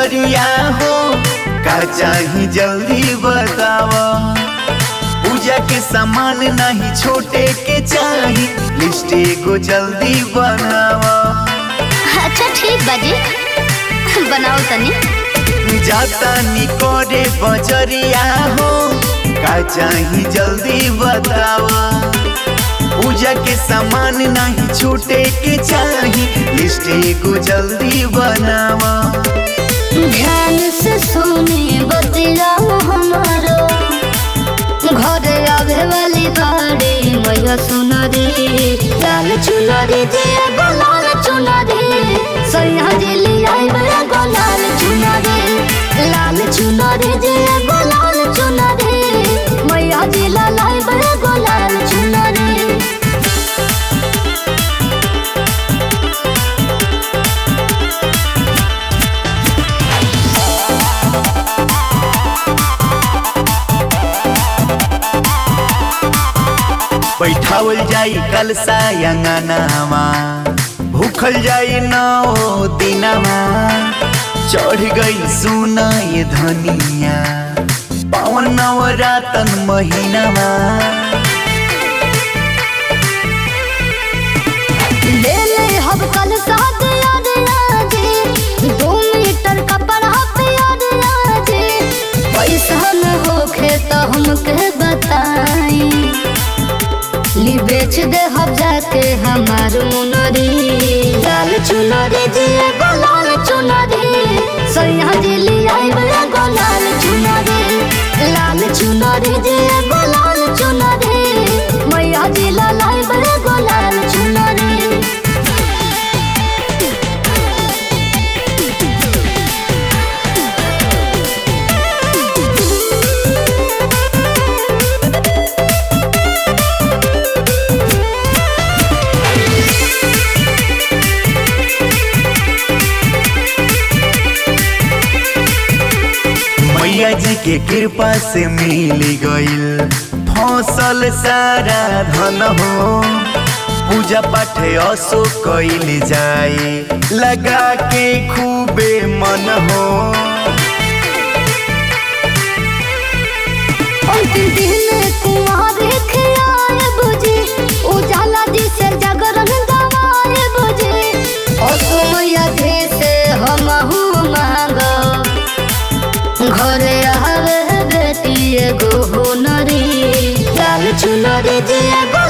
बजरिया हो का चाही जल्दी बतावा पूजा के सामान नहीं छोटे के चाही लिस्ट एगो जल्दी बनावा अच्छा ठीक बाजी बनाओ तनी जाता निकोरे बजरिया हो का चाही जल्दी बतावा पूजा के सामान नहीं छूटे के चाही लिस्ट एगो जल्दी बनावा ध्यान से सुने बतिया हमारो घर आवे वाली बाड़ी मैया सुना रे लाल चुना रे जे एगो लाल चुना रे सैया दिली आई एगो लाल चुना रे लाल चुना रे जे एगो लाल चुना रे मैया दिला लाई एगो लाल चुना रे बैठावल जाई कल सायंगनामा भूखल जाई नौ दिनमा चढ़ गई सुना ये धनिया पावन नवरातन महीनामा ले ले हम कल साथ याद आजे दो मीटर कपड़ा पे याद आजे पैसा न होखे तो हमके बताई ली बेच दे हम जाके हमार मुनरी लाल चुनरी जी एगो लाल चुनरी सैया दिली आई एगो लाल चुनरी लाल चुनरी जी एगो लाल चुनरी मैया दिला लाई एगो लाल चुनरी मैया जी के कृपा से मिल गईल फसल सारा धन हो पूजा पाठ असो कइल जाए लगा के खूबे मन हो अंतिम दिन कुमार खियाए बुझे उजाला जी से जागरण गवाए बुझे असमय धे से हमहू मांगो घरे आवे बेटी एगो हुनरी लाल चुनरी जी एगो